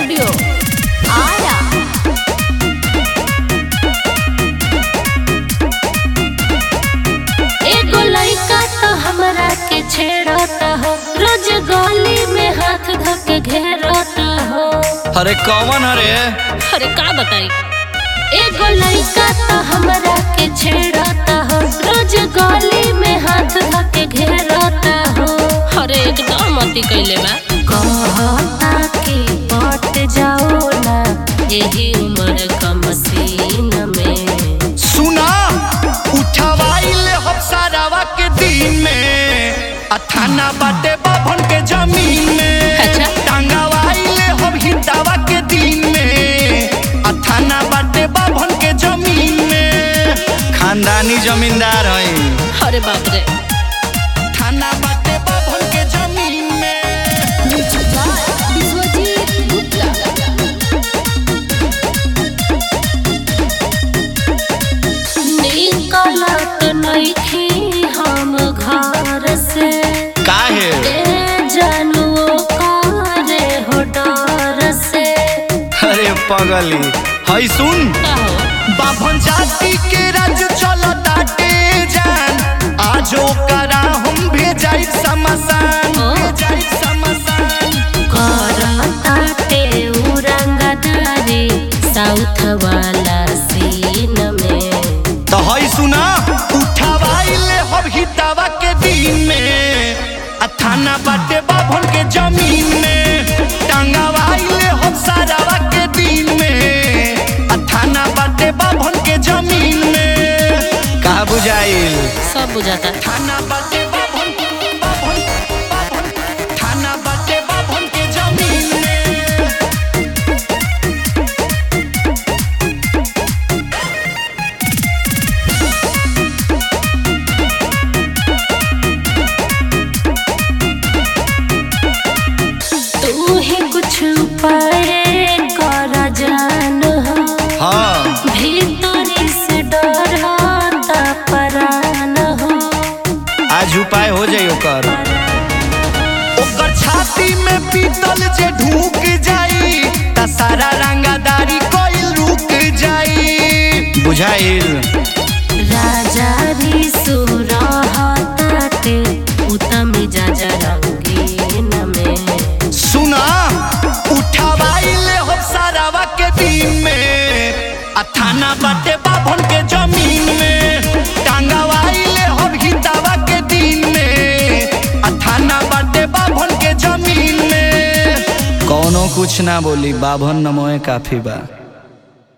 Studio आया एगो लइका तो हमरा के छेड़ता हो रोज गली में हाथ धक घेरता हो अरे कौन अरे अरे का बताई एगो लइका तो हमरा के छेड़ता हो रोज गली में हाथ धक घेरता हो अरे एकदम मती कैले बा कहता कि पट जाओ ना यही उम्र का मसीन में सुना उठवाइल हफ्सारावा के दिन में आ थाना बाटे बाभन के जमीन में अच्छा। टांगावाइल हम हितावा के दिन में आ थाना बाटे बाभन के जमीन में खानदानी जमींदार हई अरे बाप रे थाना बाटे बाभन के जमीन में निकलत नइखी हम घर से काहे ए जानुओ करे हो डर से अरे पगली हई सुन का हो बाभन जाति के राज चलताटे जान आजो करा हम भेजाई समसान ओ। भेजाई समसान करताटे उरंगदारी साउथ वाला सीन में तो हई सुना उठावाइले हम हितावा के दिन में आ थाना बाटे बाभन के जमीन में टांगावाइले हम सारावा के दिन में आ थाना बाटे बाभन के जमीन में कहा बुझाइल सब बुझाता थाना बाटे बाभन बाभन बाभन थाना बाटे बाभन के जमीन में तू ही कुछ उपाय कर जान हो हाँ भीतरी से डर होता परान हो आज उपाय हो जाई ओकर ओकर छाती में पीतल जे ढूक जाई त सारा रंगादारी कोई रुक जाई बुझाइल राजा री सुरहताते उत्तम जाजा रंगीन में सुना उठावाइले हम सारावा के दिन में आ थाना बाटे बाभन के जमीन में टांगावाइले हम हितावा के दिन में आ थाना बाटे बाभन के जमीन में कौनो कुछ ना बोली बाभन नमोए काफी बा